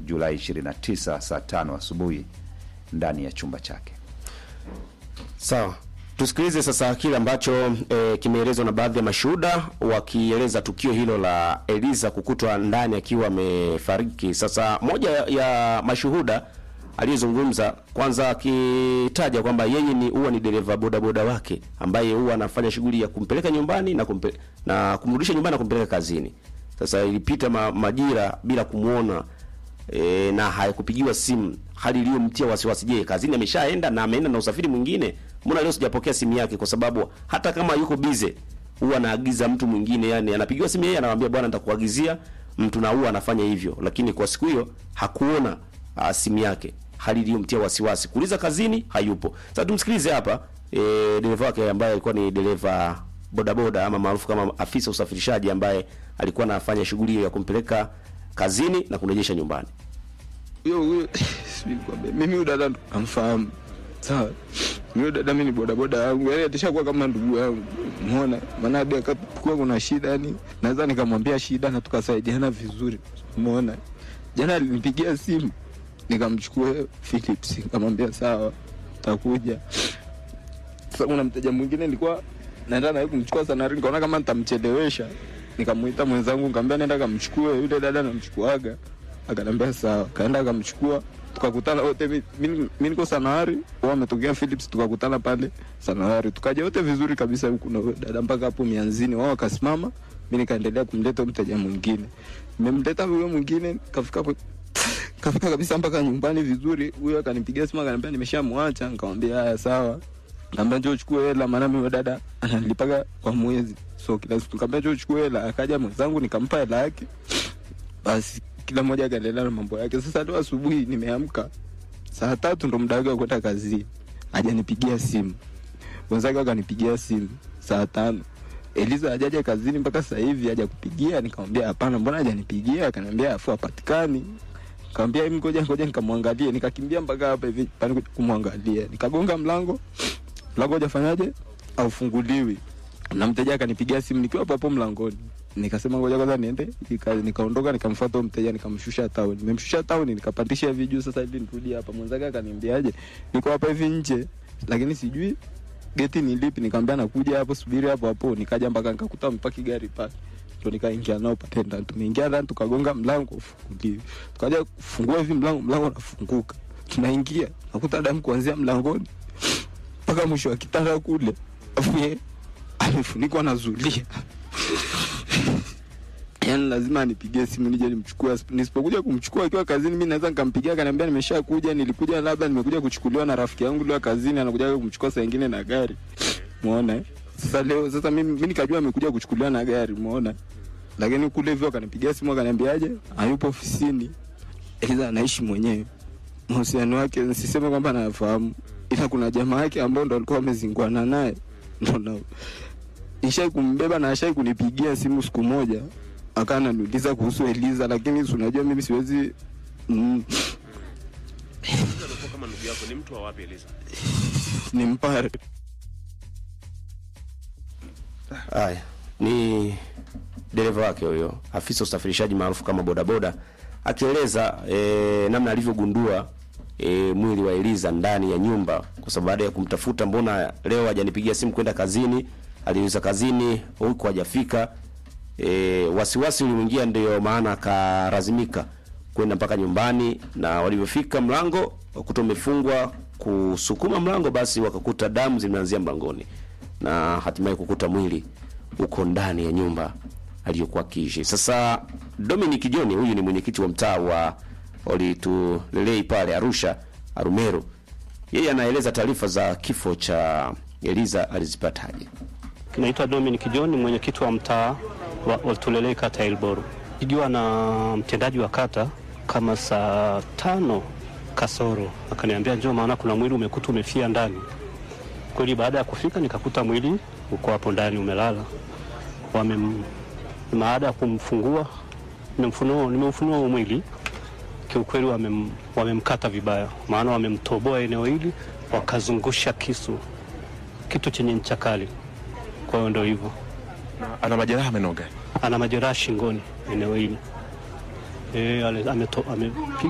Julai 29 saa tano asubuhi ndani ya chumba chake. Sawa, tusikilize sasa kile ambacho e, kimeelezwa na baadhi ya mashuhuda wakieleza tukio hilo la Eliza kukutwa ndani akiwa amefariki. Sasa moja ya mashuhuda aliyezungumza kwanza akitaja kwamba yeye ni huwa ni dereva bodaboda wake ambaye huwa anafanya shughuli ya kumpeleka nyumbani na, kumpe, na kumrudisha nyumbani na kumpeleka kazini. Sasa ilipita ma, majira bila kumwona e, na hayakupigiwa simu, hali iliyomtia wasiwasi. Je, kazini ameshaenda na ameenda na usafiri mwingine? Mbona leo sijapokea simu yake? Kwa sababu hata kama yuko bize huwa anaagiza mtu mwingine, yani anapigiwa simu yeye anamwambia bwana, nitakuagizia mtu, na huwa anafanya hivyo, lakini kwa siku hiyo hakuona uh, simu yake, hali iliyomtia wasiwasi. Kuuliza kazini hayupo. Sasa tumsikilize hapa e, dereva wake ambaye alikuwa ni dereva bodaboda ama maarufu kama afisa usafirishaji ambaye alikuwa anafanya shughuli hiyo ya kumpeleka kazini na kurejesha nyumbani. huyo huyo sijui nikwambie, mimi huyu dada namfahamu sawa. Mimi huyu dada mimi ni bodaboda yangu, yani atashakuwa kama ndugu yangu, umeona. Maana hadi akakuwa kuna shida, yani naweza nikamwambia shida na tukasaidiana vizuri, umeona. Jana alinipigia simu nikamchukua Philips, nikamwambia sawa, takuja. Sasa kuna mteja mwingine nilikuwa naenda naye kumchukua Sanari, nikaona kama nitamchelewesha, nikamuita mwenzangu, nikamwambia nenda kamchukue yule dada, namchukuaga akanambia sawa, kaenda akamchukua, tukakutana wote. mi- mi mi niko Sanawari, wao wametokea Philips, tukakutana pale Sanawari, tukaja wote vizuri kabisa huku na huyo dada mpaka hapo mianzini. Wao wakasimama, mi nikaendelea kumleta mteja mwingine, nimemleta huyo mwingine, kafika kwe- kafika kabisa mpaka nyumbani vizuri. Huyo akanipigia simu akaniambia nimeshamwacha, nikamwambia haya sawa, naambia njoo uchukue hela, maana mimi huyo dada ananilipaga kwa mwezi, so kila siku nikamwambia njoo uchukue hela. Akaja mwenzangu nikampa hela yake, basi kila mmoja akaendelea na mambo yake. Sasa leo asubuhi nimeamka saa tatu ndo muda wake wa kwenda kazini, hajanipigia simu. Wenzake wakanipigia simu saa tano Eliza hajaja kazini mpaka sasa hivi hajakupigia. Nikamwambia hapana, mbona hajanipigia? Akaniambia afu hapatikani. Nikamwambia hivi, ngoja ngoja nikamwangalie. Nikakimbia mpaka hapa hivi pale kumwangalia, nikagonga mlango, mlango hajafanyaje, aufunguliwi na mteja akanipigia simu nikiwa hapo hapo mlangoni. Nikasema ngoja kwanza niende hii kazi. Nikaondoka nikamfuata huyo mteja nikamshusha town. Nimemshusha town nikapandisha hivi juu sasa hivi nirudi hapa. Mwenzake akaniambiaje? Niko hapa hivi nje lakini sijui geti ni lipi. Nikamwambia nakuja hapo, subiri hapo hapo. Nikaja mpaka nikakuta amepaki gari pale. Ndio nikaingia nao pale ndani. Tumeingia ndani tukagonga mlango ufunguliwi. Tukaja kufungua hivi mlango, mlango unafunguka. Tunaingia. Nakuta damu kuanzia mlangoni mpaka mwisho wa kitanda kule. Afu yeye amefunikwa na zulia. Yaani lazima anipigie simu nije nimchukue. Nisipokuja kumchukua akiwa kazini, mimi naweza nikampigia akaniambia nimeshakuja, nilikuja labda nimekuja kuchukuliwa na rafiki yangu leo kazini, anakuja kumchukua saa nyingine na gari. Umeona? eh? Sasa leo sasa mimi mimi nikajua amekuja kuchukuliwa na gari, umeona? Lakini kule hivyo akanipigia simu akaniambiaje? Hayupo ofisini. Ila anaishi mwenyewe. Mahusiano wake nisiseme kwamba anafahamu. Ila kuna jamaa yake ambao ndo alikuwa amezinguana naye. Ndo na nishai kumbeba na ashai kunipigia simu siku moja akawa ananiuliza kuhusu Eliza, lakini si unajua mimi siwezi mm, kama ndugu yako ni mtu wa wapi Eliza? ni mpare Haya, ni dereva wake huyo, afisa usafirishaji maarufu kama bodaboda, akieleza e, namna alivyogundua e, mwili wa Eliza ndani ya nyumba, kwa sababu baada ya kumtafuta, mbona leo hajanipigia simu kwenda kazini, aliuliza kazini huko hajafika. E, wasiwasi ulimwingia, ndio maana akalazimika kwenda mpaka nyumbani, na walivyofika mlango wakuta umefungwa, kusukuma mlango, basi wakakuta damu zimeanzia mlangoni na hatimaye kukuta mwili uko ndani ya nyumba aliyokuwa akiishi. Sasa Dominic John huyu ni mwenyekiti wa mtaa wa Olitulelei pale Arusha Arumeru, yeye anaeleza taarifa za kifo cha Eliza alizipataje. Naitwa Dominic John, mwenyekiti wa mtaa wa Oltulelei kata ya Ilboru. Pigiwa na mtendaji wa kata kama saa tano kasoro, akaniambia njoo, maana kuna mwili umekuta umefia ndani. Kweli baada ya kufika nikakuta mwili uko hapo ndani umelala. Wamem, baada ya kumfungua nimemfunua nimeufunua huo mwili kiukweli, wamem, wamemkata vibaya, maana wamemtoboa eneo hili wakazungusha kisu, kitu chenye ncha kali. Kwa hiyo ndio hivyo, Ana majeraha menoga. ana majeraha shingoni eneo hili e, amepiga